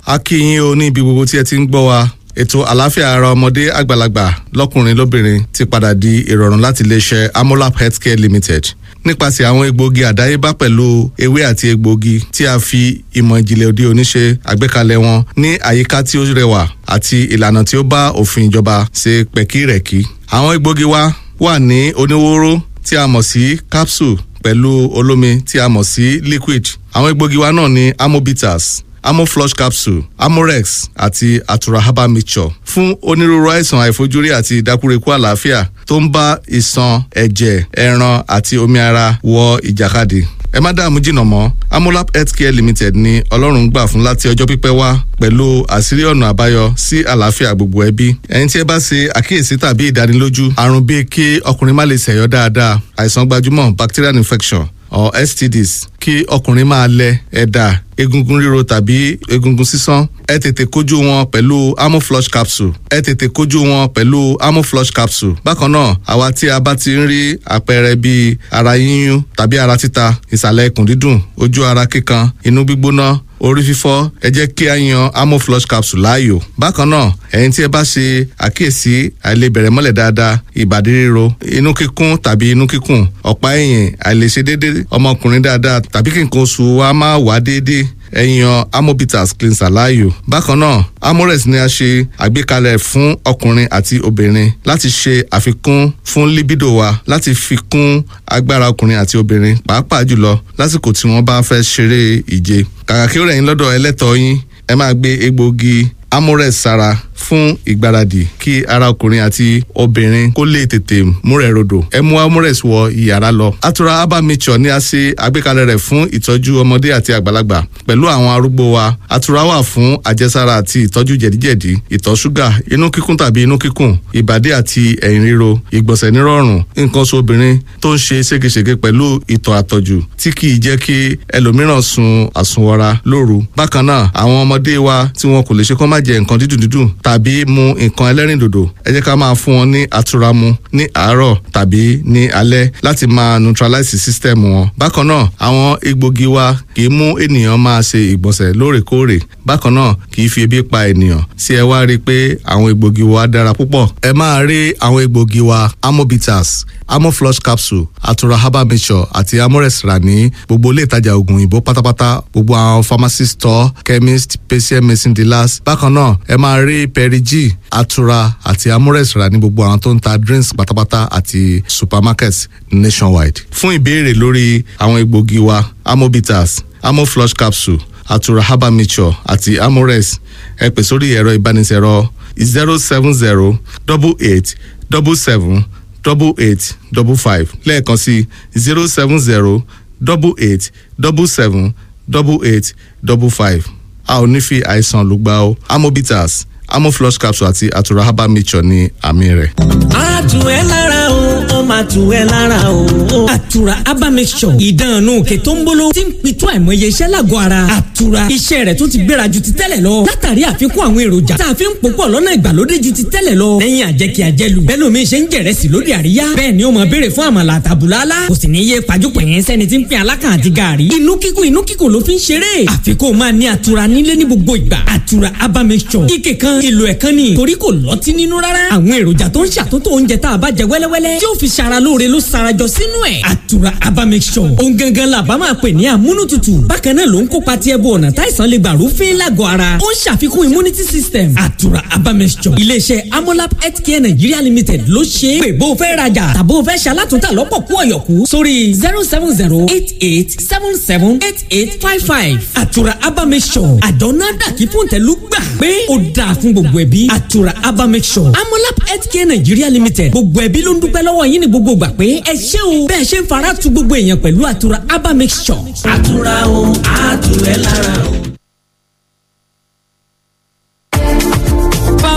a kí yín o ní ibi gbogbo tí ẹ ti ń gbọ́ wa ètò àlàáfíà ara ọmọdé àgbàlagbà lọ́kùnrin lóbìnrin ti padà di ìrọ̀rùn láti iléeṣẹ́ amolap healthcare limited nípasẹ̀ àwọn egbòogi àdáyébá pẹ̀lú ewé àti egbòogi tí a fi ìmọ̀ ìjìnlẹ̀ òde òní ṣe àgbékalẹ̀ wọn ní àyíká tí ó rẹwà àti ìlànà tí ó bá òfin ìjọba ṣe pẹ̀kírẹ̀kí. àwọn egbòogi wa wà ní oníwóró tí a mọ̀ sí capsule pẹ̀lú olómi tí a mọ̀ sí liquid. àwọn egbòogi wa náà ní amobitas amoflush capsule amorex àti atura herbal mixture fún onírúurú àìsàn àìfojúrí àti ìdákúrekú àlàáfíà tó ń bá ìṣàn ẹ̀jẹ̀ ẹran àti omi ara wọ ìjàkadì ẹ má dààmú jìnnà mọ́ amolap healthcare limited ni ọlọ́run gbà fún láti ọjọ́ pípẹ́ wá pẹ̀lú àṣírí ọ̀nà àbáyọ sí àlàáfíà gbogbo ẹbí ẹni tí ẹ bá ṣe àkíyèsí tàbí ìdánilójú àrùn bíi kí ọkùnrin má lè ṣẹ̀yọ́ dáadáa àìsàn gbajúmọ̀ bacterial infection or stds kí ọkùnrin máa lẹ ẹ̀dà egungun ríro tàbí egungun sísán ẹ tètè kojú wọn pẹ̀lú amoflush capsule ẹ tètè kojú wọn pẹ̀lú amoflush capsule bákan náà àwa tí a bá ti ń rí àpẹẹrẹ bíi ara yíyún tàbí ara títa ìsàlẹ̀ ikùn dídùn ojú ara kíkan inú gbígbóná orí fífọ́ ẹ jẹ́ kí a yan amoflush capsule láàyò bákan náà ẹ̀yin tí ẹ bá ṣe àkíyèsí àìlebẹ̀rẹ̀ mọ́lẹ̀ dáadáa ìbàdí ríro inú kíkún tàbí inú kíkùn ọ̀pá ẹ̀yìn àìlèṣe déédéé ọmọkùnrin dáadáa tàbí kí nǹkan oṣù wa máa wá déédéé ẹ̀yàn amobitas cleanser láàyò. bákan náà amorex ni a ṣe àgbékalẹ̀ fún ọkùnrin àti obìnrin láti ṣe àfikún fún libido wa láti fi kún agbára ọkùnrin àti obìnrin pàápàá jùlọ lásìkò tí wọ́n bá fẹ́ ṣeré ìje. kàkà kí ó rẹ̀ yín lọ́dọ̀ ẹlẹ́tọ̀ọ́ yín ẹ máa gbé egbòogi amorex sára fún ìgbáradì kí ara ọkùnrin àti obìnrin kó lè tètè múrẹ̀ rodò ẹ mú amorex wọ ìyàrá lọ. atura herbal mixture ni a ṣe àgbékalẹ̀ rẹ̀ fún ìtọ́jú ọmọdé àti àgbàlagbà pẹ̀lú àwọn arúgbó wa atura wà fún àjẹsára àti ìtọ́jú jẹ̀díjẹ̀dí ìtọ̀ ṣúgà inú kíkún tàbí inú kíkùn ìbàdí àti ẹ̀yìn ríro ìgbọ̀nsẹ̀ nírọ̀rùn nǹkan oṣù obìnrin tó ń ṣe ségesège pẹ̀lú ìtọ̀ àtọ̀jù tí kì í jẹ́ kí ẹlòmíràn sun àsunwọra lóru bákan náà àwọn ọmọdé wa tí wọn kò lè ṣe kó má jẹ nǹkan dídùn dídùn tàbí mu nǹkan ẹlẹ́rìndòdò ẹ jẹ́ ká máa fún wọn ní àtura mu ní àárọ̀ tàbí ní alẹ́ láti máa neutralize system wọn. bákan náà àwọn egbògi wa kì í mú ènìyàn máa ṣe ìgbọ̀nsẹ̀ lóòrèkóòrè bákan náà kì í fi ebi pa ènìyàn sí ẹ wá rí i pé àwọn egbògi wa dára púpọ̀. ẹ máa rí àwọn egbògi wa amobitas amoflush capsule atura herbal mixture àti amorex rà ní gbogbo ilé ìtajà oògùn òyìnbó pátápátá gbogbo àwọn pharmacy store chemist patient medicine dealers bákan náà ẹ máa rí perigi atura àti amorex rà ní gbogbo àwọn tó ń ta drinks pátápátá àti supermarkets nationwide. fún ìbéèrè lórí àwọn egbògi wa amobitas amoflush capsule atura herbal mixture àti amorex ẹ pè sórí ẹ̀rọ ìbánisẹ̀rọ zero seven zero double eight double seven double eight double five lẹ́ẹ̀kan sí zero seven zero double eight double seven double eight double five a ò ní fi àìsàn lùgbà o amobitas amoflush capsule àti atura herbal mixture ní àmì rẹ̀. a tù ẹ́ lára o ó máa tù ẹ́ lára o. àtura herbal mixture ìdánù òkè tó ń bolo tí ń pitú àìmọye iṣẹ́ lágọ̀ọ́ ara. àtura iṣẹ́ rẹ̀ tún ti gbéra ju ti tẹ́lẹ̀ lọ. látàrí àfikún àwọn èròjà tá a fi ń pòpọ̀ lọ́nà ìgbàlódé ju ti tẹ́lẹ̀ lọ. lẹ́yìn àjẹkí àjẹlù bẹ́ẹ̀ lómi ṣe ń jẹ̀rẹ̀sì lóde àríyá. bẹ́ẹ̀ ni ó máa béèrè fún àmàlà àtàbùlálá. kò sì ní yé pajúpẹ̀yìn sẹ́ni tí ń pín alákàn àti gààrí. inú kíkùn inú kíkùn ló fi ń ṣeré. àfikún máa ní àtura nílé ní gbogbo ìgbà. àtura herbal mixture ike kan èlò ẹ̀kan ni torí kò lọ́tí nínú rárá. àwọn èròjà tó ń ṣàtúntò oúnjẹ tá a bá jẹ wẹ́lẹ́wẹ́lẹ́ tí ó fi ṣara lóore ló sarajọ sínú ẹ̀. àtura herbal mixture ohun gangan la bá máa pè ní àmúnútutù. bákan náà ló ń kópa tí ẹbú ọ̀nà táìsàn lè gbà rúfin lágọ̀ọ́ ara. ó ń ṣàfikún immunity system. àtura herbal mixture iléeṣẹ́ amolab healthcare nigeria limited ló ṣe é. pè bó o fẹ́ rajà tàbó o fẹ́ ṣalátúntà lọ́pọ̀ kú ọ̀yọ̀kú sórí zero seven zero eight eight seven seven eight eight five five. àtura herbal mixture àjọ náà dàkí fún tẹ̀lú gbà pé ó dáa fún gbogbo ẹbí àtura herbal mixture amolab healthcare nigeria limited gbogbo ẹbí ló ń dúpẹ́ lọ́wọ́ yín ní gbogbo gbà pé ẹ ṣé o bẹ́ẹ̀ ṣe ń fara tu gbogbo èèyàn pẹ̀lú àtura herbal mixture. àtura o àtúrẹ́ lára o. bàbá ẹ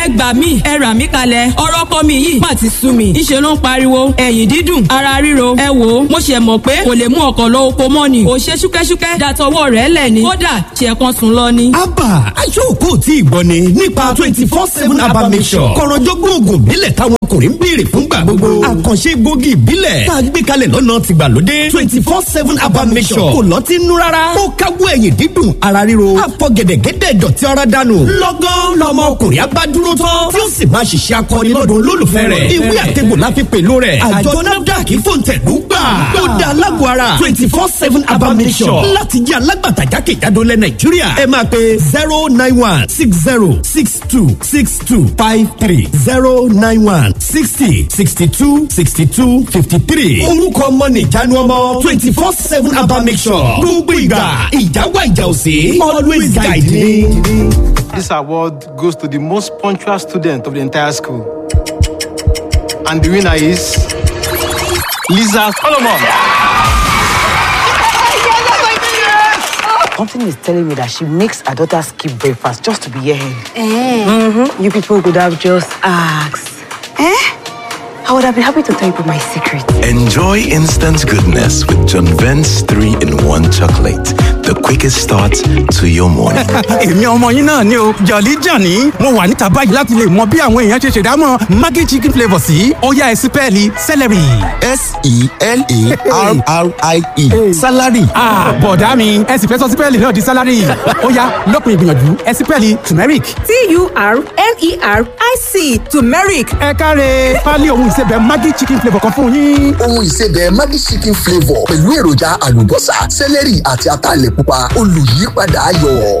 ẹ gbà mí ẹ rà mí kalẹ̀ ọ̀rọ̀ ọkọ mi yìí má ti sú mi ńṣe ló ń pariwo ẹ̀yìn dídùn ara ríro ẹ wò ó mo ṣe mọ̀ pé kò lè mú ọkọ̀ lọ oko mọ́ ni ò ṣe ṣúkẹ́ṣúkẹ́ dàtọwọ́ rẹ̀ lẹ̀ ni kódà ṣe kan sùn lọ ni. abba aṣọ́kò tí ìgbọ́ ni nípa twenty four seven abba mission kọ̀rọ̀jọ́gbọ́n oògùn ìbílẹ̀ táwọn ọkùnrin ń béèrè fúngbà gbogbo àkànṣe gbòógì ìbílẹ̀ tá a gbé kalẹ̀ lọ́nà tìgbàlódé twenty four seven abba mission kò lọ́ọ́ ti nú rárá ó káwọ́ ẹ̀yìn dídùn ara ríro àfọ̀gẹ̀dẹ̀gẹ̀dẹ̀ dọ̀tí ara dànù lọ́gán lọ́mọ ọkùnrin abádúró tán tí ó sì máa ṣiṣẹ́ akọni lọ́dún olólùfẹ́ rẹ̀ ìwé àtẹ̀gbò la fi pèlú rẹ̀ àjọ nafdac fòǹtẹ̀lú gbà tó da alágọ̀ ara twenty four seven abba mission láti jẹ́ alágbàtà jákèjádò lẹ̀ nàìjíríà ẹ máa pe zero nine one six zero six two six two five three zero nine one sixty sixty two sixty two fifty three orúkọ ọmọ nìjánu ọmọ twenty four seven abba mission gbogbo ìgbà ìjáwá ìjà òsè always guide me. This award goes to the most punctual student of the entire school. And the winner is Lisa Solomon. Something is telling me that she makes her daughter skip breakfast just to be here. Mm-hmm. You people could have just asked. Eh? I would have been happy to tell you my secret. Enjoy instant goodness with John Vent's 3 in 1 chocolate. The quickest start to your morning. èmi ọmọ yín náà ni o jọ̀lí jàní mo wà níta báyìí láti lè mọ bí àwọn èèyàn ṣe ṣèdámọ̀ maggi chicken flavour sí ọ̀yá ẹ̀sìpẹ́ẹ̀lì celery. s-e-l-a-r-r-i-e salary. bọ̀dá mi ẹ sì fẹ́ sọ sípẹ́ẹ̀lì náà di salary ọ̀yá lópin ìgbìyànjú ẹ̀sìpẹ́ẹ̀lì turmeric. t-u-r-m-e-r-i-c turmeric. ẹ káre pálí ohun ìsebẹ̀ maggi chicken flavour kan fún yín. ohun ìsebẹ̀ maggi chicken flavour pẹ̀lú èròjà àlùbọ́sà sẹ́lẹ̀rì àti ataalẹ̀ pupa olùyípadà ayọ̀.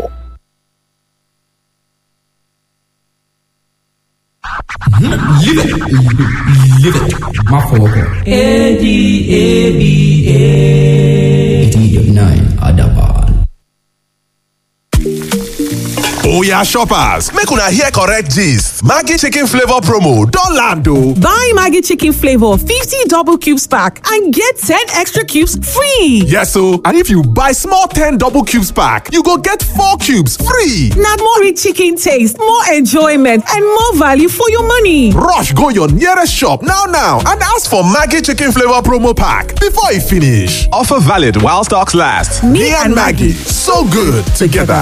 Live it. Live it. Má fọwọ́ kàn. A-D-A-B-A. eighty nine Adaban. Oya shoppers, make una hear correct gist. Maggi chicken flavor promo don land o. Buy Maggie Chicken Flavor 50 double cubes pack and get 10 extra cubes free. Yes o, and if you buy small 10 double cubes pack, you go get 4 cubes free. Now more rich chicken taste, more enjoyment, and more value for your money. Rush go your nearest shop now now and ask for Maggi chicken flavor promo pack before e finish. Offer valid while stocks last. Me, and Maggie, so good together.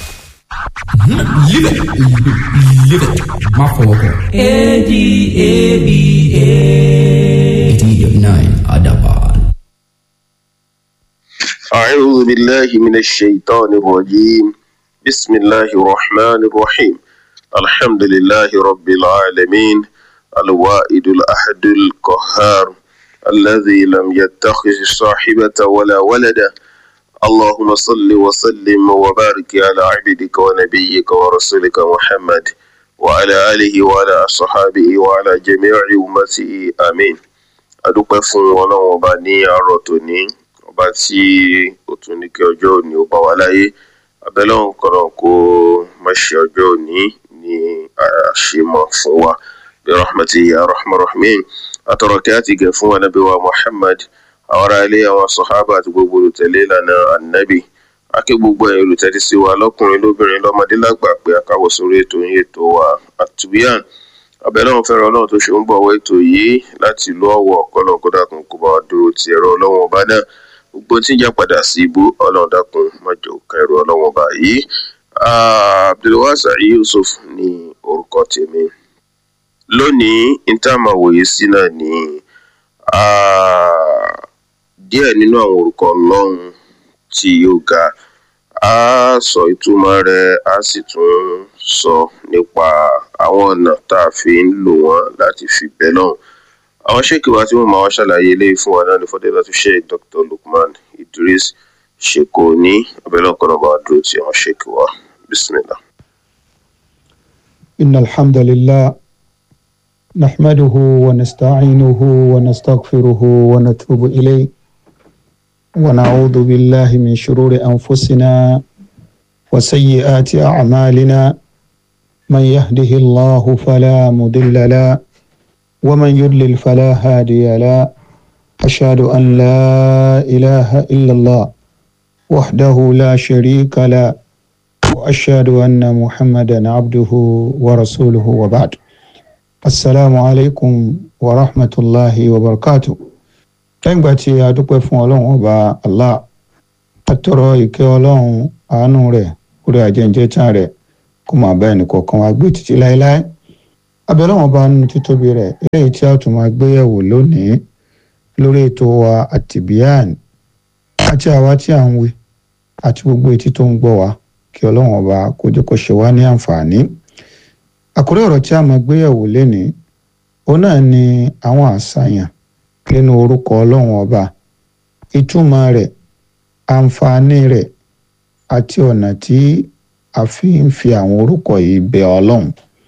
Live it. Live it. Má fọwọ́ kàn. A-D-A-B-A. eighty nine Adaban. أعوذ بالله من الشيطان الرجيم بسم الله الرحمن الرحيم الحمد لله رب العالمين الوائد الأحد القهار الذي لم يتخذ صاحبة ولا ولدا اللهم صل وسلم وبارك على عبدك ونبيك ورسولك محمد وعلى آله وعلى أصحابه وعلى جميع أمته آمين adúpẹ́ fún ọlọ́run ọba ní àárọ̀ tòní ọba tí ó tún ní kí ọjọ́ òní ó bá wa láyé abẹ́lọ́run kọ̀ọ̀rọ̀ kó má ṣe ọjọ́ òní ní àṣemọ̀ fún wa bí rahmati ya rahman rahmin atọ̀rọ̀kẹ́ àti gẹ̀ fún anabi wa muhammad àwọn ará ilé àwọn sọ̀hábà àti gbogbo olùtẹ̀lé ìlànà anabi akẹ́ gbogbo ẹ̀yin olùtẹ́tí sí wa lọ́kùnrin lóbìnrin lọ́mọdé lágbà pé akáwọ̀ sórí ètò yín ètò wa àtúbíyàn abẹ́lẹ́wọ̀n fẹ́ràn ọlọ́run tó ṣe ń bọ̀wọ́ ètò yìí láti ìlú ọ̀wọ̀ kọ́lọ̀ kó dákun kó bá wa dúró ti ẹ̀rọ ọlọ́run ọba náà gbogbo tí ń jẹ́ padà sí ibú ọlọ́run dákun mọ́jọ kan ẹ̀rọ ọlọ́run ọba yìí abdulwasa yusuf ní orúkọ tèmi lónìí ìtààmà wòye sí náà ní díẹ̀ nínú àwọn orúkọ ọlọ́run tí yóò ga a sọ ìtumọ̀ rẹ̀ a sì tún sọ nípa àwọn ọ̀nà tá a fi ń lò wọ́n láti fi bẹ́ lọ́hùn. àwọn ṣéèkì wa tí wọ́n máa wá ṣàlàyé eléyìí fún wa náà ní fọ́dẹ́lá tó ṣe dr lukman idris ṣèkò ní abẹ́lẹ́ ọ̀kan náà bá dúró tí àwọn ṣéèkì wa bismillah. إن الحمد لله نحمده ونستعينه ونستغفره ونتوب إليه ونعوذ بالله من شرور أنفسنا وسيئات أعمالنا من يهده الله فلا مضل له ومن يضلل فلا هادي له أشهد أن لا إله إلا الله وحده لا شريك له وأشهد أن محمدا عبده ورسوله وبعد السلام عليكم ورحمة الله وبركاته lẹ́yìn ìgbà tí a dúpẹ́ fún ọlọ́run ọba allah àtọ̀rọ̀ ìkẹ́ ọlọ́run àánú rẹ̀ orí àjẹjẹ tán rẹ̀ kó máa bá ẹnì kọ̀ọ̀kan wá gbé títí láéláé abẹ́ ọlọ́run ọba nínú títóbi rẹ̀ eléyìí tí a tún máa gbé yẹ̀wò lónìí lórí ètò wa àtìbíyàn àti àwa tí à ń wí àti gbogbo etí tó ń gbọ́ wa kí ọlọ́run ọba kó jẹ́ kó ṣe wá ní àǹfààní àkórí ọ̀rọ̀ tí a máa gbé yẹ̀wò lénìí òun náà ni àwọn àṣàyàn nínú orúkọ ọlọ́run ọba ìtumọ̀ rẹ̀ àǹfààní rẹ̀ àti ọ̀nà tí a fi ń fi àwọn orúkọ yìí bẹ ọlọ́run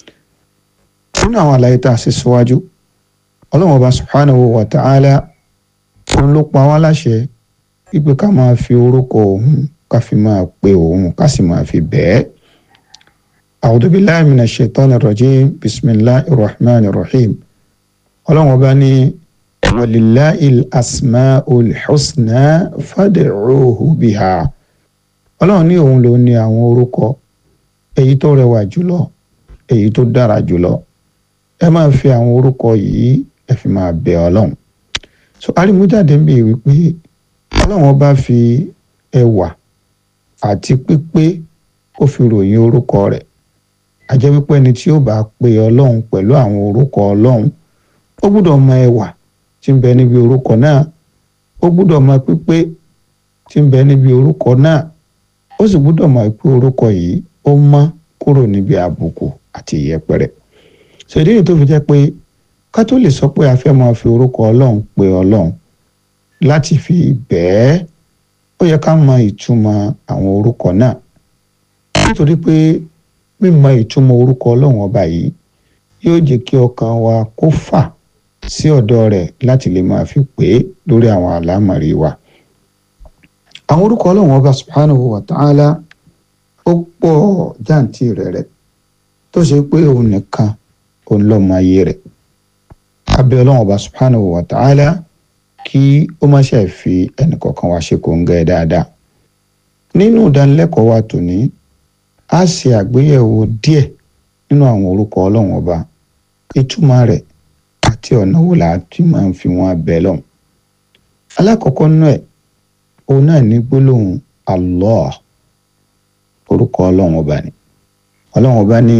nínú àwọn àlàyé tá a ṣe síwájú ọlọ́run ọba subhanahu wa ta'ala òun ló pa wá láṣẹ wípé ká máa fi orúkọ òun ká fi máa pe òun ká sì máa fi bẹ́ẹ̀. a'udhu billahi minash shaitani rajim bismillahir rahmanir rahim ọlọ́run ọba ní walillahi asmaul husna fad'uhu biha ọlọ́run ní òun ló ní àwọn orúkọ èyí tó rẹwà jùlọ èyí tó dára jùlọ ẹ máa fi àwọn orúkọ yìí ẹ fi máa bẹ ọlọ́run so arímújáde ń bè wípé ọlọ́run ọba fi ẹwà àti pípé ó fi ròyìn orúkọ rẹ̀ àjẹ́ wípé ẹni tí ó bá pe ọlọ́run pẹ̀lú àwọn orúkọ ọlọ́run ó gbúdọ̀ mọ ẹwà tí ń bẹ níbi orúkọ náà ó gbúdọ̀ mọ pípé tí ń bẹ níbi orúkọ náà ó sì gbúdọ̀ mọ pé orúkọ yìí ó mọ́ kúrò níbi àbùkù àti ìyẹpẹrẹ ṣèdí èyí tó fi jẹ́ pé ká tó lè sọ pé a fẹ́ máa fi orúkọ ọlọ́run pe ọlọ́run láti fi bẹ́ẹ̀ ó yẹ ká mọ ìtumọ̀ àwọn orúkọ náà nítorí pé mímọ ìtumọ̀ orúkọ ọlọ́run ọba yìí yóò jẹ́ kí ọkàn wa kó fà sí ọ̀dọ̀ rẹ̀ láti lè máa fi pè é lórí àwọn àlámọ̀rí wa. àwọn orúkọ ọlọ́run ọba subhanahu wa ta'ala ó pọ̀ jáǹtì rẹ̀ rẹ̀ tó ṣe pé òun nìkan òun lọ́mọ ayé rẹ̀. abẹ́ ọlọ́run ọba subhanahu wa ta'ala kí ó má ṣe fi ẹnìkọ̀ọ̀kan wa ṣe kòńgẹ́ dáadáa. nínú ìdánilẹ́kọ̀ọ́ wa tòní a ṣe àgbéyẹ̀wò díẹ̀ nínú àwọn orúkọ ọlọ́run ọba ìtumọ̀ rẹ̀ àti ọ̀nà wo la ti máa ń fi wọn bẹ̀ lọ́hùn. alákọ̀ọ́kọ́ nínú ẹ̀ òun náà ní gbólóhùn Allah orúkọ ọlọ́run ọba ni ọlọ́run ọba ní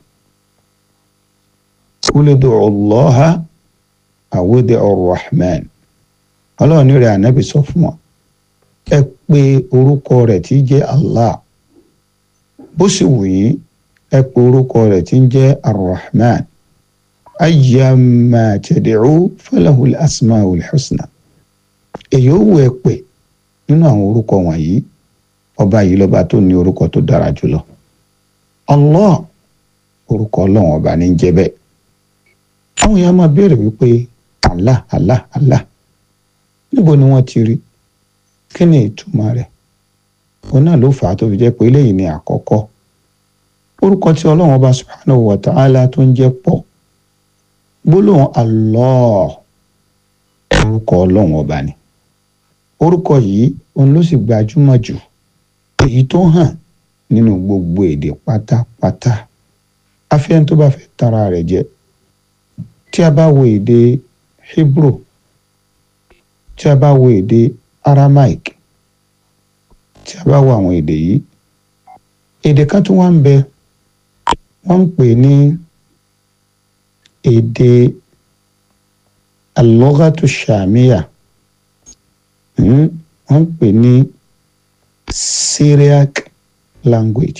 kúlẹ̀dọ̀ ọlọ́ha àwòdì ọ̀rọ̀hman ọlọ́run ní rẹ̀ ànábì sọ fún wọn ẹ pé orúkọ rẹ̀ tí jẹ́ Allah bó sì wù yín ẹ pé orúkọ rẹ̀ tí ń jẹ́ arrahman ayyamma tad'u falahul asmaul husna èyí ó wù ẹ pé nínú àwọn orúkọ wọ̀nyí ọba yìí lọ́ba tó ní orúkọ tó dára jùlọ Allah orúkọ ọlọ́run ọba ní jẹ́ bẹ́ẹ̀ àwọn èèyàn máa béèrè wípé Allah Allah Allah níbo ni wọ́n ti rí kí ni ìtumọ̀ rẹ̀ òun náà ló fà á tó fi jẹ́ pé eléyìí ni àkọ́kọ́ orúkọ tí ọlọ́run ọba subhanahu wa ta'ala tó ń jẹ́ pọ̀ gbólóhùn Allah orúkọ ọlọ́run ọba ni orúkọ yìí òun ló sì gbajúmọ̀ jù èyí tó hàn nínú gbogbo èdè pátápátá afẹ́n tó bá fẹ́ tara rẹ̀ jẹ tí a bá wo èdè Hebrew tí a bá wo èdè Aramaic tí a bá wo àwọn èdè yìí èdè kan tó wá ń bẹ wọ́n ń pè ní èdè alọ́gàtú sàmíyà wọ́n ń pè ní Syriac language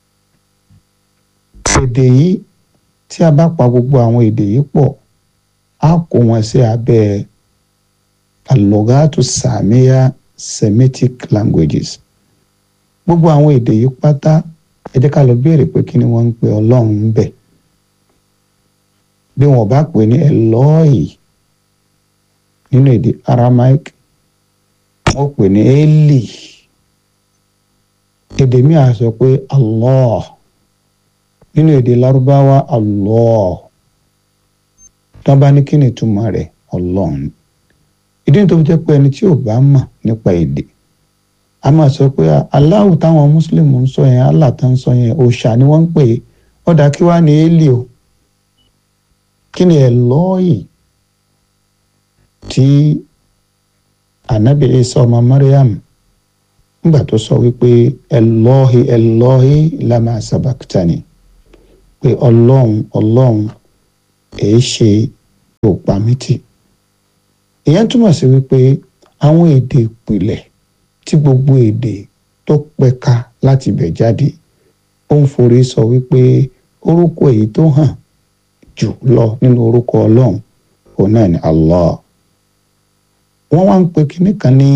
èdè yìí tí a bá pa gbogbo àwọn èdè yìí pọ̀ á kó wọn sí abẹ́ alọ́gàtú sàmíyà Semitic languages gbogbo àwọn èdè yìí pátá ẹ jẹ́ ká lọ béèrè pé kí ni wọ́n ń pè ọlọ́run ń bẹ̀ bí wọ́n bá pè ní Eloi nínú èdè Aramaic wọ́n pè ní Eli èdè mi à sọ pé Allah nínú èdè Lárúbáwá Allah tó bá ní kí ni ìtumọ̀ rẹ̀ ọlọ́run ìdí tó fi jẹ́ pé ẹni tí ò bá mọ̀ nípa èdè a máa sọ pé aláwù táwọn mùsùlùmí ń sọ yẹn allah tó ń sọ yẹn òòṣà ni wọ́n ń pè é ọ̀dà kí wàá ní élì o kí ni ẹ̀ lọ́ọ̀yì tí anabi isa ọmọ mariam nígbà tó sọ wípé ẹlọ́hì ẹlọ́hì lama sabakitani pé ọlọ́run ọlọ́run èé ṣe òpá mítì ìyẹn túmọ̀ sí wípé àwọn èdè ìpìlẹ̀ tí gbogbo èdè tó pẹ̀ka láti bẹ̀ jáde ó ń forí sọ wípé orúkọ èyí tó hàn jù lọ nínú orúkọ ọlọ́run òun náà ni allah wọ́n wá ń pe kinní kan ní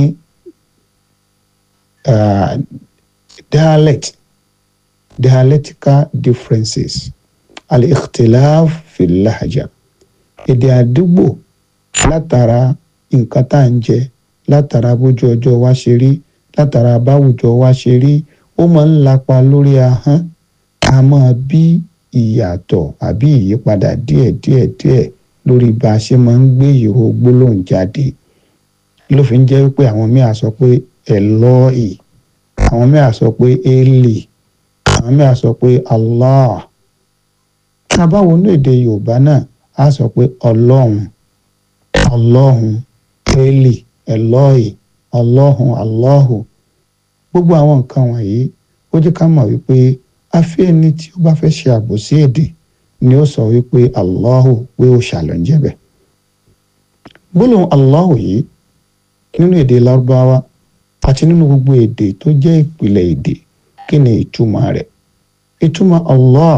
uh, dialect dialectical differences al-ikhtilaf fi lahja èdè àdúgbò látara nǹkan tá à ń jẹ látara bójú ọjọ́ wa ṣe rí látara báwùjọ wa ṣe rí ó máa ń lapa lórí ahọ́n a máa bí ìyàtọ̀ àbí ìyípadà díẹ̀ díẹ̀ díẹ̀ lórí bá a ṣe máa ń gbé ìró gbólóhùn jáde ló fi ń jẹ́ wípé àwọn míì sọ pé ẹlọ́ọ̀ì àwọn míì sọ pé eli àwọn míì sọ pé allah tábàwọn ní èdè yorùbá náà á sọ pé ọlọ́run ọlọ́run eli ẹlọ́ọ̀ì ọlọ́run allahu gbogbo àwọn nǹkan wọ̀nyí ó jẹ́ ká mọ̀ wípé afẹ́ ẹni tí ó bá fẹ́ ṣe àbòsí èdè ni ó sọ wípé allahu pé ó ṣàlọ́njẹ́ bẹ̀ gbólóhùn allahu yìí nínú èdè lárúbáwá àti nínú gbogbo èdè tó jẹ́ ìpìlẹ̀ èdè kí ni ìtumọ̀ rẹ̀ ìtumọ̀ allah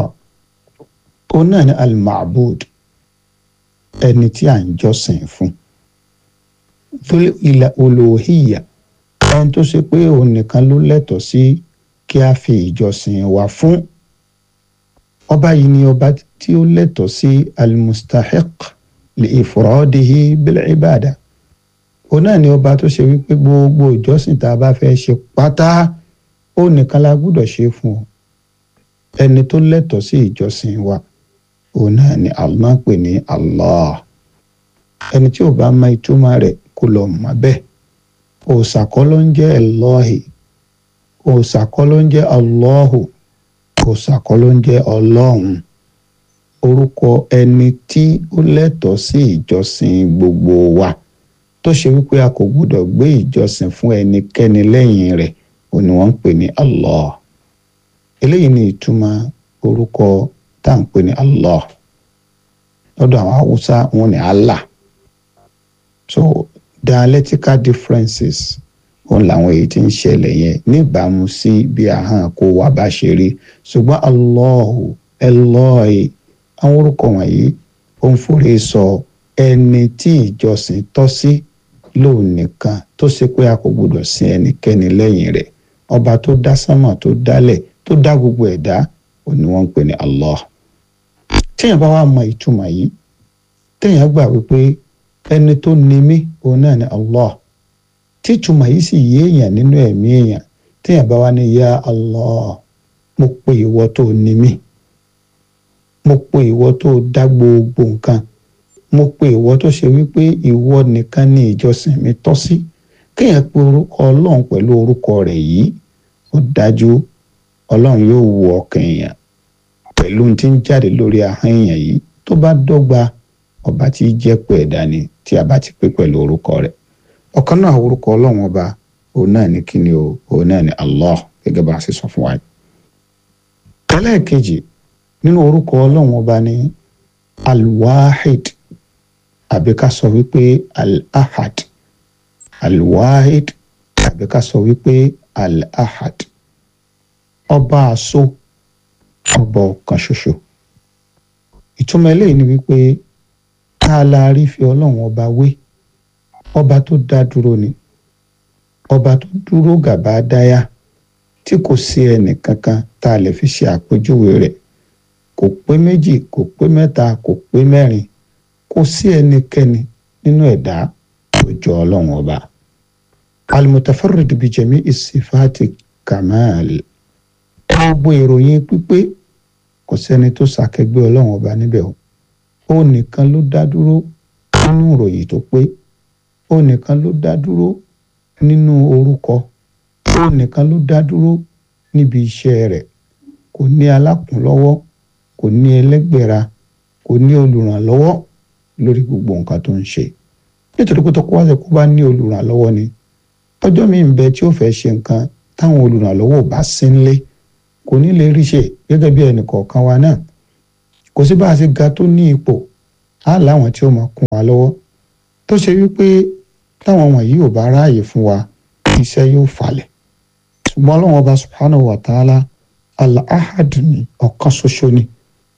ó náà ní al-ma'bud ẹni tí à ń jọ́sìn fún fúlẹ̀ ilẹ̀ olóhìyà ẹni tó ṣe pé òun nìkan ló lẹ́tọ̀ọ́ sí kí a fi ìjọsìn wa fún ọba yìí ni ọba tí ó lẹ́tọ̀ọ́ sí al-mustahiq li ifradihi bil ibada òun náà ni ọba tó ṣe wípé gbogbo ìjọsìn tá a bá fẹ́ ṣe pátá ó nìkan la gbúdọ̀ ṣe fún ọ ẹni tó lẹ́tọ̀ọ́ sí ìjọsìn wa òun náà ni Allah pè ní Allah ẹni tí ò bá mọ ìtumọ̀ rẹ̀ kó lọ mọ̀ bẹ́ẹ̀ òòṣà kọ́ ló ń jẹ́ Allahi òòṣà kọ́ ló ń jẹ́ Allahu òòṣà kọ́ ló ń jẹ́ Ọlọ́run orúkọ ẹni tí ó lẹ́tọ̀ọ́ sí ìjọsìn gbogbo wa tó ṣe wípé a kò gbúdọ̀ gbé ìjọsìn fún ẹnikẹ́ni lẹ́yìn rẹ̀ òun ni wọ́n ń pè ní Allah eléyìí ni ìtumọ̀ orúkọ tá à ń pè ní Allah lọ́dọ̀ àwọn haúsá wọn ni Allah so dialectical differences òun làwọn èyí tí ń ṣẹlẹ̀ yẹn níbàámu sí bí ahọ́n kó wa bá ṣe rí ṣùgbọ́n Allahu Eloi àwọn orúkọ wọ̀nyí ó ń forí sọ ẹni tí ìjọsìn tọ́ sí lóun nìkan tó ṣe pé a kò gbọdọ̀ sin ẹnikẹ́ni lẹ́yìn rẹ̀ ọba tó dá sánmọ̀ tó dálẹ̀ tó dá gbogbo ẹ̀dá ò ní wọ́n ń pè ní Allah téèyàn bá wà mọ ìtumọ̀ yìí téèyàn gbà wípé ẹni tó ní mí òun náà ni Allah tí ìtumọ̀ yìí sì yé èèyàn nínú ẹ̀mí èèyàn téèyàn bá wà ní ya Allah mo pe ìwọ tó ní mí mo pe ìwọ tó dá gbogbo nǹkan mo pe ìwọ tó ṣe wípé ìwọ nìkan ni ìjọsìn mi tọ́ sí kéèyàn pe orúkọ ọlọ́run pẹ̀lú orúkọ rẹ̀ yìí ó dájú ọlọ́run yóò wo ọkàn èèyàn pẹ̀lú ohun tí ń jáde lórí ahọ́n èèyàn yìí tó bá dọ́gba ọba tí jẹ́ pé ẹ̀dá ni tí a bá ti pè pẹ̀lú orúkọ rẹ̀ ọ̀kan náà orúkọ ọlọ́run ọba òun náà ní kíni o òun náà ní Allah gẹ́gẹ́ bá a ṣe sọ fún wa. ẹlẹ́ẹ̀kejì nínú orúkọ ọlọ́run ọba ní alwahid àbí ká sọ wípé al-ahad alwahid àbí ká sọ wípé al-ahad ọba àṣọ ọba ọ̀kan ṣoṣo ìtumọ̀ eléyìí ni wípé tá a la rí fi ọlọ́run ọba wé ọba tó dá dúró ni ọba tó dúró gàbá dáyà tí kò sí ẹnì kankan tá a lè fi ṣe àpèjúwe rẹ̀ kò pé méjì kò pé mẹ́ta kò pé mẹ́rin kò sí ẹnikẹ́ni nínú ẹ̀dá tó jọ ọlọ́run ọba al-mutafarrid bi jami'i sifati kamal gbogbo ìròyìn pípé kò sẹ́ni tó ṣàkẹgbẹ́ ọlọ́run ọba níbẹ̀ o ó nìkan ló dá dúró nínú ìròyìn tó pé ó nìkan ló dá dúró nínú orúkọ ó nìkan ló dá dúró níbi iṣẹ́ rẹ̀ kò ní alákùnlọ́wọ́ kò ní ẹlẹ́gbẹ̀ra kò ní olùrànlọ́wọ́ lórí gbogbo nǹkan tó ń ṣe nítorí pé tọkọ wáṣẹ kó bá ní olùrànlọ́wọ́ ni ọjọ́ mi ń bẹ tí ó fẹ́ ṣe nǹkan táwọn olùrànlọ́wọ́ ò bá sí nílé kò ní lè rí ṣe gẹ́gẹ́ bí ẹnì kọ̀ọ̀kan wa náà kò sí bá a ṣe ga tó ní ipò á láwọn tí ó máa kún wa lọ́wọ́ tó ṣe wípé táwọn wọ̀nyí ò bá ráàyè fún wa iṣẹ́ yóò falẹ̀ ṣùgbọ́n ọlọ́run ọba subhanahu wa ta'ala al-ahad ni ọ̀kan ṣoṣo ni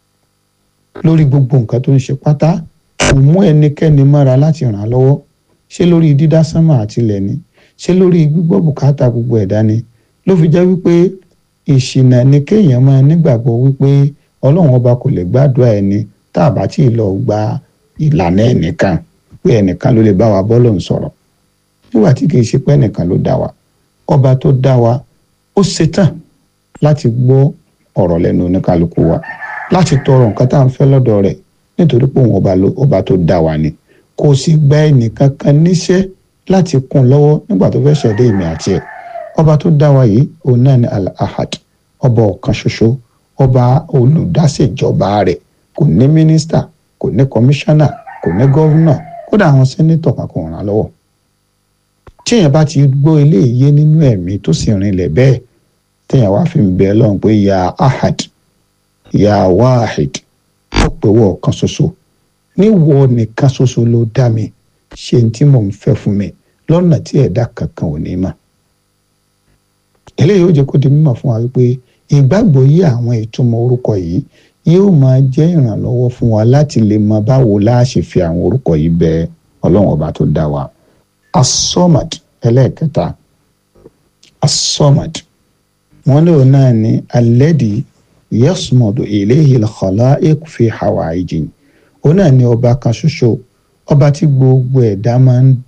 lórí gbogbo nǹkan tó ń ṣe pátá kò mú ẹnikẹ́ni mọ́ra láti ràn án lọ́wọ́ ṣé lórí dídá sánmà àtilẹ̀ ni ṣé lórí gbígbọ́ bùkátà gbogbo ẹ̀dá ni ló fi jẹ́ wípé ìṣìnà ni kéèyàn máa nígbàgbọ́ wípé ọlọ́run ọba kò lè gbàdúrà ẹni tá a bá tí ì lọ gba ìlànà ẹnìkan pé ẹnìkan ló lè bá wa bọ́lọ̀ ń sọ̀rọ̀ nígbà tí kìí ṣe pé ẹnìkan ló dá wa ọba tó dá wa ó ṣetán láti gbọ́ ọ̀rọ̀ lẹ́nu oníkálukú wa láti tọrọ nǹkan tá à ń fẹ́ lọ́dọ̀ rẹ̀ nítorí pé òun ọba ló ọba tó dá wa ni kò sì gba ẹnìkan kan níṣẹ́ láti kún lọ́wọ́ nígbà tó fẹ́ ṣẹ̀dá èmi àti ẹ̀ ọba tó dá wa yìí òun náà ni al-ahad ọba ọ̀kan ṣoṣo ọba olùdásèjọba rẹ̀ kò ní mínísítà kò ní kọmíṣánná kò ní gọ́vùnà kódà àwọn sẹ́nítọ̀ kan kò ràn án lọ́wọ́ tí èèyàn bá ti gbọ́ eléyìí nínú ẹ̀mí tó sì rinlẹ̀ bẹ́ẹ̀ téèyàn wá fi ń bẹ Ọlọ́run pé ya ahad ya wahid ó pè wọ́ ọ̀kan ṣoṣo níwọ nìkan ṣoṣo ló dá mi ṣe ní tí mò ń fẹ́ fún mi lọ́nà tí ẹ̀dá kankan ò ní mà eléyìí ó jẹ́ kó di mímọ̀ fún wa wípé ìgbàgbọ́ yí àwọn ìtumọ̀ orúkọ yìí yóò máa jẹ́ ìrànlọ́wọ́ fún wa láti lè mọ báwo la ṣe fi àwọn orúkọ yìí bẹ ọlọ́run ọba tó dá wa asomad ẹlẹ́ẹ̀kẹta asomad wọn lóun náà ní alẹ́dì yasmọ̀dù ilayhi al-khalaiq fi hawaijin òun náà ní ọba kan ṣoṣo ọba tí gbogbo ẹ̀dá máa ń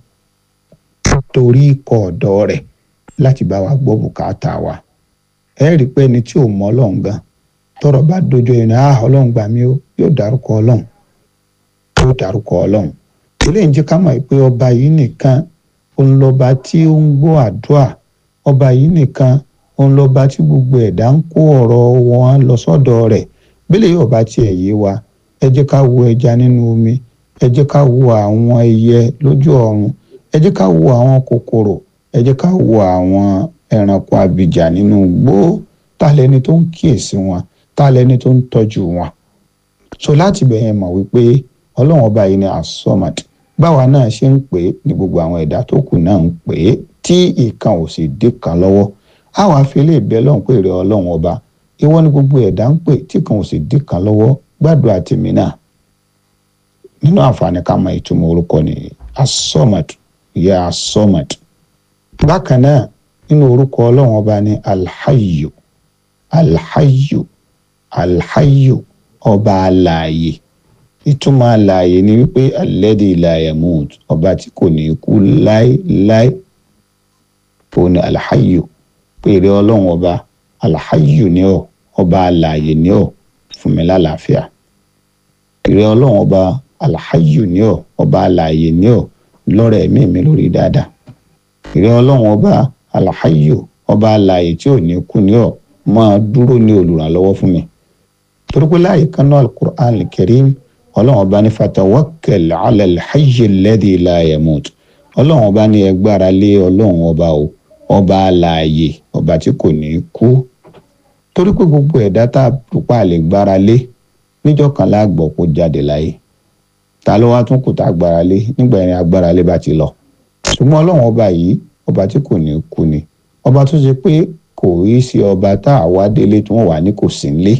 torí ikọ̀ ọ̀dọ́ rẹ̀ láti bá wa gbọ́ bùkátà wa ẹ rí i pé ẹni tí ò mọ ọlọ́run gan tọ́rọ̀ bá dojú ẹni ah ọlọ́run gbà mí ó yóò dárúkọ ọlọ́run yóò dárúkọ ọlọ́run eléyìí ń jẹ́ ká mọ̀ pé ọba yìí nìkan òun lọ́ba tí ó ń gbọ́ àdúrà ọba yìí nìkan òun lọ́ba tí gbogbo ẹ̀dá ń kó ọ̀rọ̀ wọn lọ sọ́dọ̀ rẹ̀ bílẹ̀ yóò bá tiẹ̀ yé wa ẹ jẹ́ ká wo ẹja nínú omi ẹ jẹ́ ká wo àwọn ẹyẹ lójú ọ̀run ẹ jẹ́ ká wo àwọn kòkòrò ẹ jẹ́ ká wo àwọn ẹranko abìjà nínú igbó ta lẹni tó ń kíyèsí wọn ta lẹni tó ń tọ́jú wọn. so láti bẹ̀yẹn mọ̀ wípé ọlọ́run ọba yìí ni asomad báwa náà ṣe ń pè é ní gbogbo àwọn ẹ̀dá tó kù náà ń pè é tí ìkan ò sì dé kan lọ́wọ́ àwọn afẹ́lẹ́ ìbẹ́ lọ́hùn pé rẹ ọlọ́run ọba ìwọ ni gbogbo ẹ̀dá ń pè tí kan ò sì dé kan lọ́wọ́ gbàdúrà tèmi náà nínú àǹfààní ká mọ ìtumọ̀ orúkọ ni asomad ìyá asomad bákan náà nínú orúkọ ọlọ́run ọba ní alhayu alhayu alhayu ọba alààyè ìtumọ̀ alààyè ni wípé alẹ́dí ìlàyẹ̀mùt ọba tí kò ní kú láéláé òun ni alhayu pèrè ọlọ́run ọba alhayu ni ọ ọba alààyè ni ọ fún mi lálàáfíà pèrè ọlọ́run ọba alhayu ni ọ ọba alààyè ni ọ lọ́rọ̀ ẹ̀mí mi lórí dáadáa ìrẹ́ ọlọ́run ọba alhayu ọba alààyè tí ò ní kú ní ọ máa dúró ní olùrànlọ́wọ́ fún mi torí pé láàyè kan náà alukur'an karim ọlọ́run ọba ní fatawakkal ala alhayyi alladhi la yamut ọlọ́run ọba ní ẹ gbára lé ọlọ́run ọba o ọba alààyè ọba tí kò ní kú torí pé gbogbo ẹ̀dá tá a dùpá lè gbára lé níjọ́ kan láàgbọ̀ kó jáde láyé ta ló wá tún kù tá a gbára lé nígbà yẹn agbára lé bá ti lọ ṣùgbọ́n ọlọ́run ọba yìí ọba tí kò ní kú ni ọba tó ṣe pé kò rí sí ọba tá a wá délé tí wọ́n wà ní kò sí nílé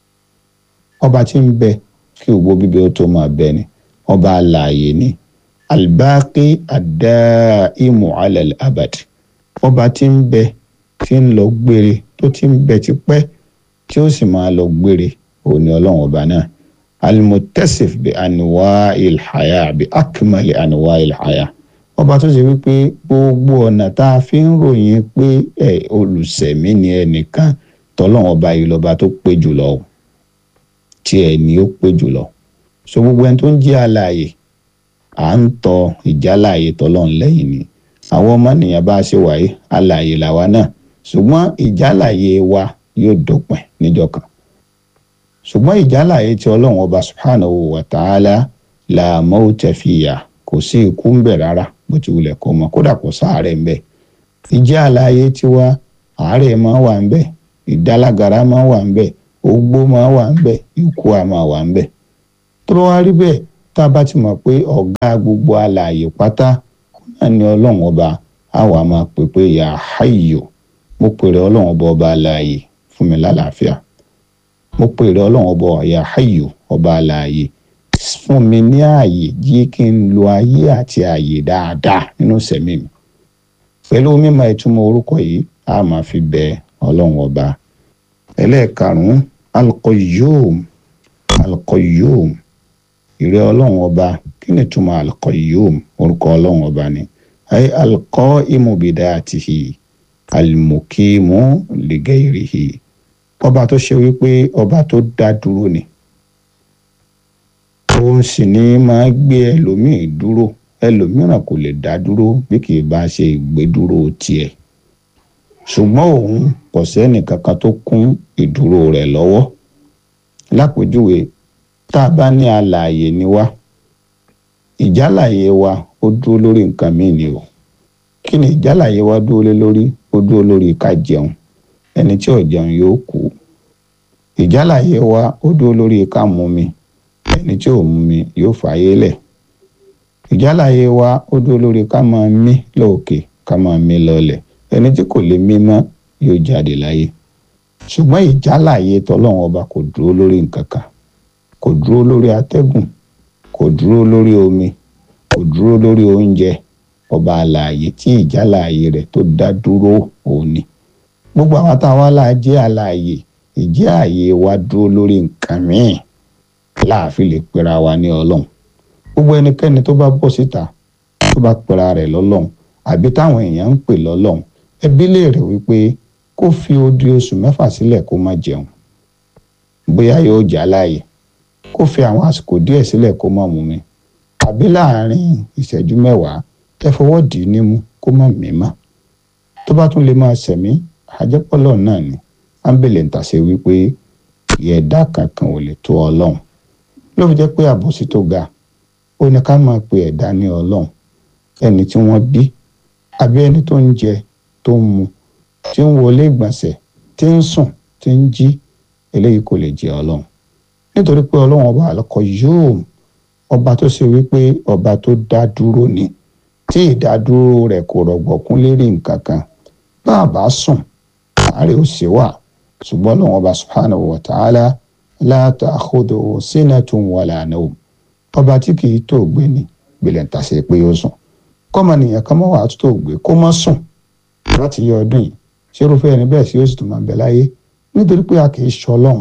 ọba tí ń bẹ kí ògbó bíbẹ ó tó máa bẹ ni ọba alààyè ni albaqi adaimu alal abad ọba tí ń bẹ tí ń lọ gbére tó ti ń bẹ tipẹ́ tí ó sì máa lọ gbére òun ni ọlọ́run ọba náà almutasif bi anuwa ilhaya bi akmali anuwa ilhaya ọba tó ṣe wípé gbogbo ọ̀nà tá a fi ń ròyìn pé ẹ olùsẹ̀mí ni ẹnìkan tọ́lọ́run ọba yìí lọ́ba tó pé jùlọ o tí ẹ ní ó pé jùlọ so gbogbo ẹni tó ń jẹ́ alààyè à ń tọ ìjálàyè tọ́lọ́run lẹ́yìn ni àwọn ọmọ nìyẹn bá ṣe wáyé alààyè làwa náà ṣùgbọ́n ìjálàyé wa yóò dópin níjọ́ kan ṣùgbọ́n ìjálàyé tí ọlọ́run ọba subhanahu wa ta'ala la mauta fiya kò sí ikú ń bẹ̀ rárá bó ti wulẹ̀ kó mọ kódà kò sáàárẹ̀ ń bẹ̀ ìjẹ́ àlàyé tiwa àárẹ̀ máa wà ń bẹ̀ ìdálágara máa wà ń bẹ̀ ogbó máa wà ń bẹ̀ ikú a máa wà ń bẹ̀ tó bá wá rí bẹ́ẹ̀ tá a bá ti mọ̀ pé ọ̀gá gbogbo àlàyé pátá náà ni ọlọ́run ọba á wà máa pè pé ya hayyu mo pèrè ọlọ́run ọba ọba àlàyé fún mi lálàáfíà mo pèrè ọlọ́run ọba ya hayyu ọba àlàyé fún mi ní ààyè jí kí n lo ayé àti ààyè dáadáa nínú sẹ̀mí mi pẹ̀lú mímọ̀ ìtumọ̀ orúkọ yìí a máa fi bẹ ọlọ́run ọba ẹlẹ́ẹ̀karùn-ún alqayyum alqayyum ìrẹ́ ọlọ́run ọba kí ni ìtumọ̀ alqayyum orúkọ ọlọ́run ọba ni ayé alqaimu bidatihi almukimu ligairihi ọba tó ṣe wípé ọba tó dá dúró ni òun sì ní máa gbé ẹlòmíì dúró ẹlòmíràn kò lè dá dúró bí kì í bá ṣe ìgbédúró tiẹ̀ ṣùgbọ́n òun kò sẹ́ni kankan tó kún ìdúró rẹ̀ lọ́wọ́ lápèjúwe tá a bá ní alààyè ni wá ìjálàyé wa ó dúró lórí nǹkan míì ni o kí ni ìjálàyé wa dúró lé lórí ó dúró lórí ká jẹun ẹni tí ò jẹun yóò kú ìjálàyé wa ó dúró lórí ká mú mi ẹni tí ò mú mi yóò fààyè lẹ̀ ìjálàyé wa ó dúró lórí ká máa mí lóòkè ká máa mí lọlẹ̀ ẹni tí kò lè mí mọ́ yóò jáde láyé ṣùgbọ́n ìjálàyé tọlọ́run ọba kò dúró lórí nǹkan kan kò dúró lórí atẹ́gùn kò dúró lórí omi kò dúró lórí oúnjẹ ọba àlàyé tí ìjálàyé rẹ̀ tó dá dúró òun ni gbogbo àwọn táwa là jẹ́ àlàyé ìjẹ́ àyè wa dúró lórí nǹkan míì láàfin lè pera wa ní ọlọ́run gbogbo ẹnikẹ́ni tó bá bọ́ síta tó bá pera rẹ̀ lọ́lọ́run àbí táwọn èèyàn ń pè lọ́lọ́run ẹbí léèrè wípé kó fi odi oṣù mẹ́fà sílẹ̀ kó má jẹun bóyá yóò jà láàyè kó fi àwọn àsìkò díẹ̀ sílẹ̀ kó má mú mi àbí láàárín ìṣẹ́jú mẹ́wàá ẹ fọwọ́ dì í nímú kó má mí mọ́ tó bá tún lè máa sẹ̀mí àjẹpọ̀lọ́ náà ni ámbẹ̀lẹ̀ ń tàṣe wípé ìyẹ̀dá kankan ò lè tó ọlọ́run ló fi jẹ́ pé àbòsí tó ga ó ní ká máa pe ẹ̀dá ní ọlọ́run ẹni tí wọ́n bí àbí ẹni tó ń jẹ tó ń mu tí ń wọlé ìgbọ̀nsẹ̀ tí ń sùn tí ń jí eléyìí kò lè jẹ́ ọlọ́run nítorí pé ọlọ́run ọba àlọ́kọ yóò ọba tó ṣe wípé ọba tó dá dúró ni tí ìdádúró rẹ̀ kò rọ̀gbọ̀kún lérí nǹkan kan bá a bá sùn àárẹ̀ ò sí wà ṣùgbọ́n ọlọ́run ọba subhanahu wa ta'ala la ta'khudhuhu sinatun wala nawm ọba tí kì í tó gbé ni gbèlè ń tàṣe pé ó sùn kọ́mọ nìyẹn kan mọ́ wàá tó gbé kó mọ́ sùn láti yọ ọdún yìí ṣé irúfẹ́ ẹni bẹ́ẹ̀ sí ó sì tún máa bẹ láyé nítorí pé a kì í ṣọ ọlọ́run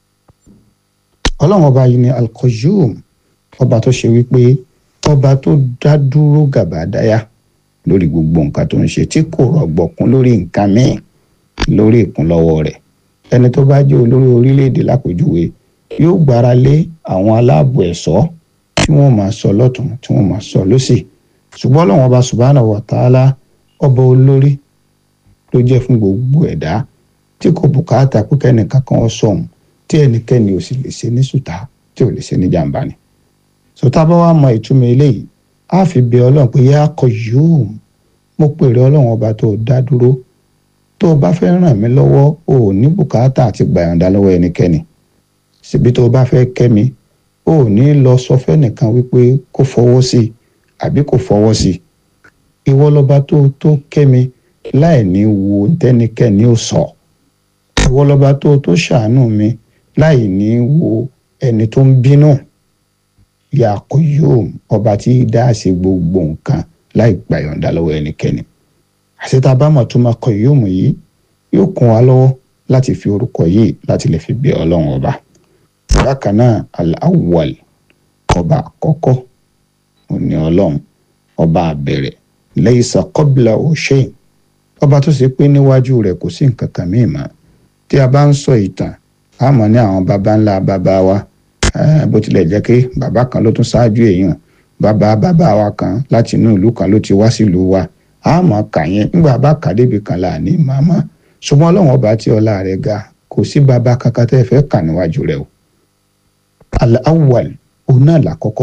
ọlọ́run ọba yìí ni al-Qayyum ọba tó ṣe wípé ọba tó dá dúró gàbàdáyà lórí gbogbo nǹkan tó ń ṣe tí kò rọ̀gbọ̀kún lórí nǹkan míì lórí ìkúnlọ́wọ́ rẹ̀ ẹni tó bá jẹ́ olórí orílẹ̀-èdè lápèjúwe yóò gbára lé àwọn aláàbò ẹ̀ṣọ́ tí wọ́n máa sọ lọ́tún tí wọ́n máa sọ lọ́sì ṣùgbọ́n ọlọ́run ọba subhanahu wa ta'ala ọba olórí ló jẹ́ fún gbogbo ẹ̀dá tí kò bùkátà pé kẹ́nìkan kan sọ̀hún tí ẹnikẹ́ni ò sì lè ṣe ní sùtá tí ò lè ṣe ní jàǹbá ni. sọtá bá wàá mọ ìtumọ̀ eléyìí á fi bẹ ọlọ́run pé yá kọ yóò mo pèrè ọlọ́run ọba tó dá dúró tó o bá fẹ́ ràn mí lọ́wọ́ o ò ní bùkátà àti gbàyànjá lọ́wọ́ ẹnikẹ́ni síbi tó o bá fẹ́ kẹ́ mi o ò ní lọ sọ fẹ́nìkan wípé kó fọwọ́ sí i àbí kò fọwọ́ sí i ìwọ lọ́ba tó tó kẹ́ mi láì ní wo tẹ́nikẹ́ni ò sọ ìwọ lọ́ba tó tó ṣàánú mi láì ní wo ẹni tó ń bínú ya Qayyum ọba tí dá sí gbogbo nǹkan láì gbàyọ̀ǹda lọ́wọ́ ẹnikẹ́ni àṣetá bámọ̀ tó máa Qayyum yìí yóò kún wa lọ́wọ́ láti fi orúkọ yìí láti lè fi bẹ ọlọ́run ọba bákan náà al-awwal ọba àkọ́kọ́ òní ọlọ́run ọba àbẹ̀rẹ̀ laysa qablahu shay ọba tó ṣe pé níwájú rẹ̀ kò sí nǹkan kan míì mọ́ tí a bá ń sọ ìtàn a mọ̀ ní àwọn baba ńlá baba wa bó tilẹ̀ jẹ́ pé bàbá kan ló tún ṣáájú èèyàn bàbá bàbá wa kan láti inú ìlú kan ló ti wá sílùú wa a mọ̀ kà yẹn nígbà bá kà débi kan là ní màmá ṣùgbọ́n ọlọ́run ọba tí ọlá rẹ̀ ga kò sí bàbá kankan tẹ́ ẹ fẹ́ kà níwájú rẹ̀ o al-awwal òun náà làkọ́kọ́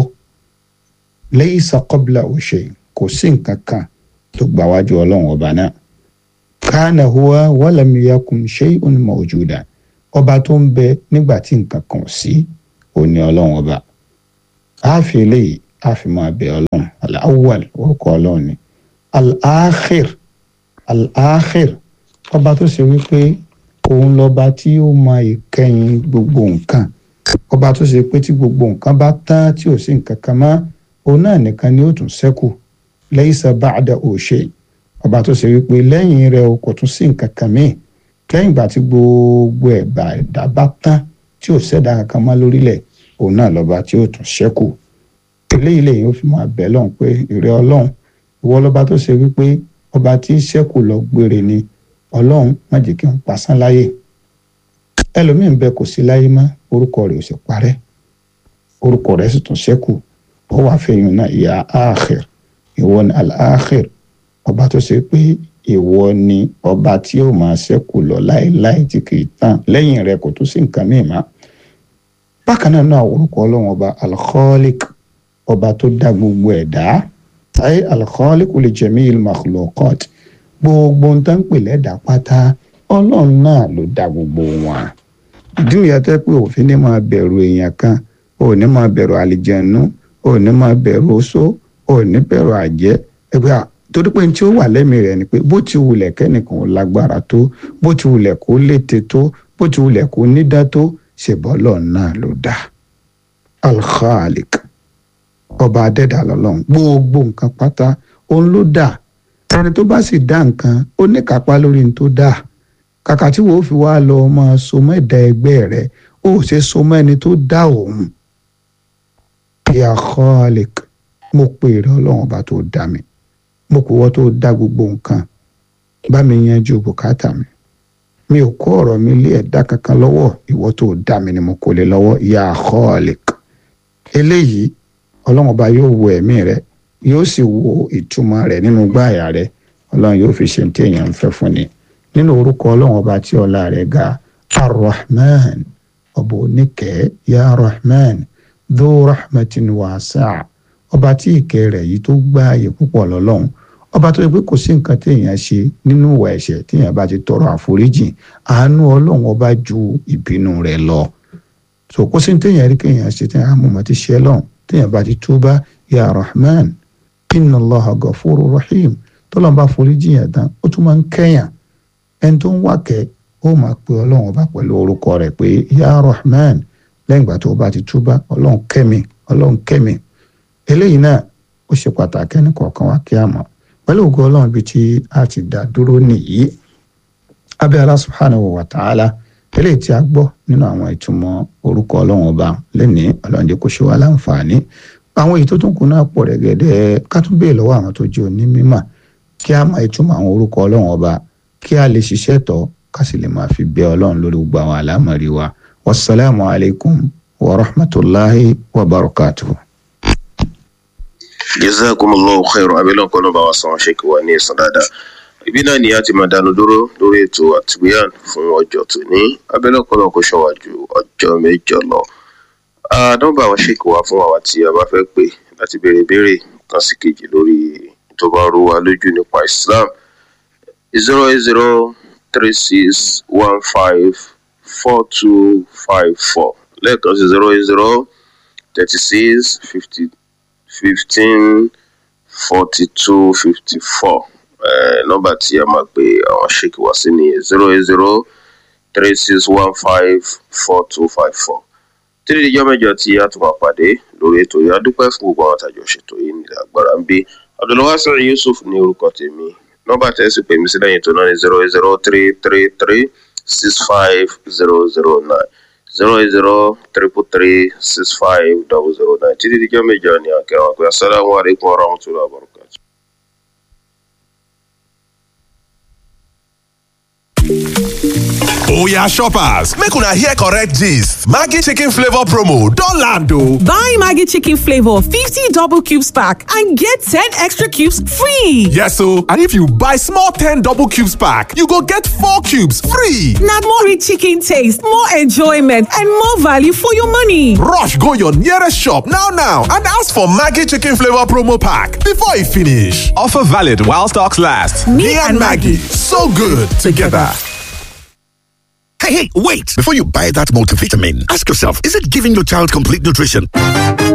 laysa qablahu shay kò sí nǹkan kan tó gbà wájú ọlọ́run ọba náà kana huwa walam yakun shay'un mawjuda ọba tó ń bẹ nígbà tí nǹkan kan ò sí òun ni ọlọ́run ọba a fi eléyìí a fi máa bẹ ọlọ́run al-awwal orúkọ ọlọ́run ni al-akhir al-akhir ọba tó ṣe wípé òun lọba tí ó mọ ìkẹyìn gbogbo nǹkan ọba tó ṣe pé tí gbogbo nǹkan bá tán tí ò sí nǹkan kan mọ́ òun náà nìkan ni ó tún ṣẹ́kù laysa ba'dahu shay ọba tó ṣe wípé lẹ́yìn rẹ̀ o kò tún sí nǹkan kan míì lẹ́yìn ìgbà tí gbogbo ẹ̀bà ẹ̀dá bá tán tí ò ṣẹ̀dá kankan mọ́ lórílẹ̀ òun náà lọ́ba tí ó tún ṣẹ́kù eléyìí lèyìn ó fi máa bẹ̀ lọ́hùn pé ìrẹ́ ọlọ́run ìwọ lọ́ba tó ṣe wípé ọba tí ṣẹ́kù lọ gbére ni ọlọ́run má jẹ́ kí n pasán láyè ẹlòmíín bẹ kò sí láyé mọ́ orúkọ rẹ̀ ò sì parẹ́ orúkọ rẹ̀ sì tún ṣẹ́kù ó wàá fẹ̀yìn náà ìyá ààkhir ìwọ ni al-akhir ọba tó ṣe pé ìwọ ni ọba tí ó máa ṣẹ́kù lọ láéláé tí kì í tán lẹ́yìn rẹ̀ kò tún sí nǹkan míì mọ́ bákan náà náà orúkọ ọlọ́run ọba al-khaliq ọba tó dá gbogbo ẹ̀dá ayé al-khaliq li jami'il makhluqat gbogbo ń tán pè lẹ́dà pátá ọlọ́run náà ló dá gbogbo wọn ìdí nìyẹn tẹ́ pé òfin ní máa bẹ̀rù èèyàn kan ò ní máa bẹ̀rù àlìjẹ̀nu ò ní máa bẹ̀rù oṣó ò ní bẹ̀rù àjẹ́ ẹgbẹ́ à torí pé tí ó wà lẹ́mìí rẹ̀ ni pé bó ti wulẹ̀ kẹ́nìkan ò lágbára tó bó ti wulẹ̀ kó lété tó bó ti wulẹ̀ kó nídá tó ṣèbọ́lọ̀ náà ló dá alkhalik ọba adẹ́dà lọ́lọ́run gbogbo nǹkan pátá òun ló dá ẹni tó bá sì dá nǹkan ó ní kápá lórí ní tó dá kàkà tí wòó fi wá lọ máa so mọ́ ẹ̀dá ẹgbẹ́ rẹ̀ ó ṣe so mọ́ ẹni tó dá òun ya khalik mo pè rẹ ọlọ́run ọba tó dá mi mo kò wọ́ tó dá gbogbo nǹkan bá mi yanjú bùkátà mi mi ò kó ọ̀rọ̀ mi lé ẹ̀dá kankan lọ́wọ́ ìwọ tó dá mi ni mo kò lè lọ́wọ́ ya khalik eléyìí ọlọ́run ọba yóò wo ẹ̀mí rẹ yóò sì wo ìtumọ̀ rẹ̀ nínú gbáàyà rẹ ọlọ́run yóò fi ṣe ní tí èèyàn ń fẹ́ fún ni nínú orúkọ ọlọ́run ọba tí ọlá rẹ̀ ga arrahman ọba oníkẹ́ ya rahman dhu rahmatin wasi'a ọba tí ìkẹ́ rẹ̀ yìí tó gbáàyè púpọ̀ lọ́lọ́run ọba tó yẹ pé kò sí nǹkan téèyàn ṣe nínú ìwà ẹ̀ṣẹ̀ téèyàn bá ti tọrọ àforíjì àánú ọlọ́run ọba ju ìbínú rẹ̀ lọ so kò sí téèyàn rí kéèyàn ṣe téèyàn àmọ́ ti ṣe lọ́hùn téèyàn bá ti túbá ya rahman inna allaha gafuru rahim tọ́lọ́n bá foríjì yẹn tán ó tún máa ń kẹ́yàn ẹni tó ń wá kẹ́ ó máa pe ọlọ́run ọba pẹ̀lú orúkọ rẹ̀ pé ya rahman lẹ́yìn ìgbà tó bá ti túbá ọlọ́run kẹ́mi ọlọ́run kẹ́mi eléyìí náà ó ṣe pàtàkì ẹnì kọ̀ọ̀kan wá kí a mọ̀ pẹ̀lú ògo ọlọ́run bíi tí a ti dá dúró nìyí abẹ́ Allah subhanahu wa ta'ala eléyìí tí a gbọ́ nínú àwọn ìtumọ̀ orúkọ ọlọ́run ọba lẹ́nìí ọlọ́run jẹ́ kó ṣe wá láǹfààní àwọn èyí tó tún kù náà pọ̀ rẹ̀gẹ̀dẹ̀ ká tún béè lọ́wọ́ àwọn tó jẹ́ onímọ̀ kí a máa ìtumọ̀ àwọn orúkọ ọlọ́run ọba kí a lè ṣiṣẹ́ tọ́ ká sì lè máa fi bẹ ọlọ́run lórí gbogbo àwọn àlámọ̀rí wa wasalaamu alaykum wa rahmatulahi wa barakatuhu. jazakumullahu khairan abẹ́lẹ́ ọ̀pọ̀ náà bá wa san ṣe kí wà ní ìsàn dáadáa ibi náà ni a ti máa dánu dúró lórí ètò àtìgbéyàn fún ọjọ́ tòní abẹ́lẹ́ ọ̀pọ̀ náà kò ṣọwà ju ọjọ́ mẹ́jọ lọ. nọ́mbà àwọn ṣèkì wá fún àwa tí a bá fẹ́ pè láti béèrè béèrè kan sí kejì lórí tó bá rú wa lójú nípa Islam zero eight zero three six one five four two five four lẹ́ẹ̀kan sí zero eight zero thirty six fifty fifteen forty two fifty four nọ́mbà tí a máa pè àwọn ṣèkì wá sí ni zero eight zero three six one five four two five four títí ìjọ mẹ́jọ tí a tún máa pàdé lórí ètò yìí a dúpẹ́ fún gbogbo àwọn àtàjọ ṣètò yìí nílẹ̀ agbára ń bí abdulwasir yusuf ní orúkọ tèmi nọ́mbà tẹ́sí pè mí sí lẹ́yìn tó náà ní zero eight zero three three three six five zero zero nine zero eight zero triple three six five double zero nine títí ìjọ mẹ́jọ ni àkẹ́wọ̀n pé asalaamualeykum wa rahmatulahi wa barakatuh. Oya shoppers, make una hear correct gist. Maggi chicken flavor promo don land o. Buy Maggi chicken flavor 50 double cubes pack and get 10 extra cubes free. Yes o, and if you buy small 10 double cubes pack, you go get 4 cubes free. Na more rich chicken taste, more enjoyment and more value for your money. Rush go your nearest shop now now and ask for Maggi chicken flavor promo pack before e finish. Offer valid while stocks last. Me and Maggi, so good together. Hey, hey, wait! Before you buy that multivitamin, ask yourself, is it giving your child complete nutrition?